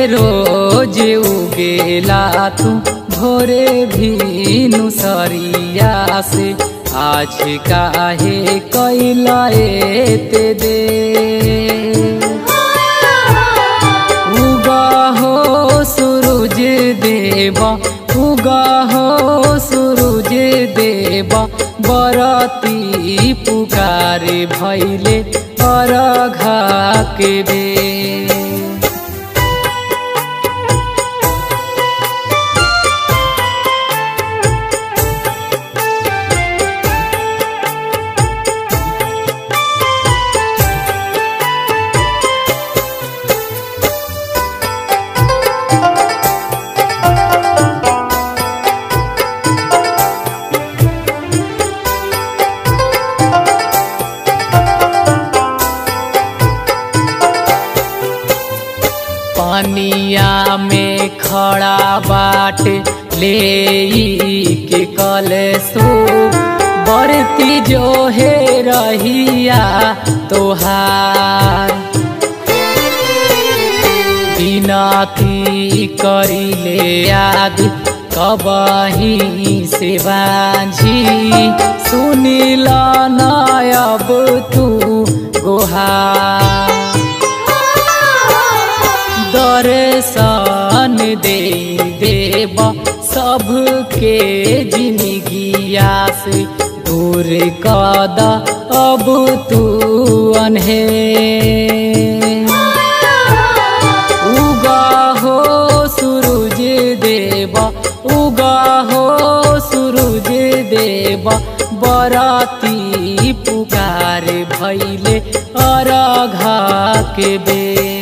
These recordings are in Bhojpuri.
रोज उगेला तू भोरे भीनु सरिया से आज काहे कैला एते दे उगा हो सूरज देवा उगा हो सूरज देवा बरती पुकारे भैले अरघा के बे पानिया में खड़ा बाट ले के कल सो बरती जो है रहिया तोहार बिनती करी ले याद कबही से बाझी सुनिल नयब तू गोहार दर्शन दे देव सबके जिंदगिया से दूर कद अब तू अनहे उगा हो सूरज देव उगा हो सूरज देव बराती पुकार भैले अरघा के बे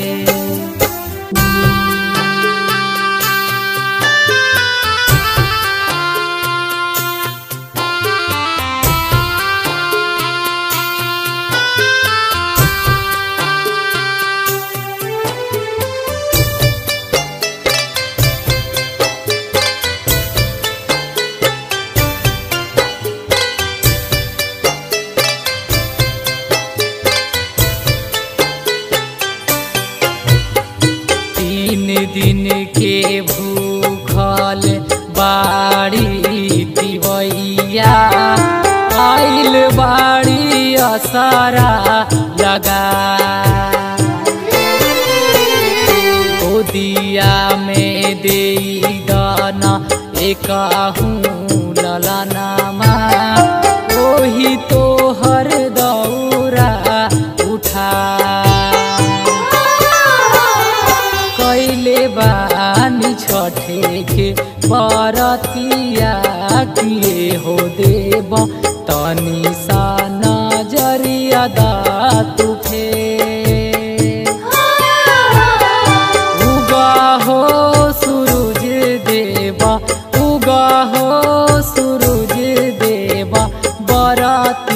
तीन दिन के भूखल बाड़ी दिवैया आइल बाड़ी असरा लगा दिया में दे दाना एक ललनामा ओही तो हर दौरा उठा कैले बानी छठे के परतिया किए हो देव तनी सा नजरिया दा तू फेर उगा हो सूरज देवा उगा हो सूरज देवा बरात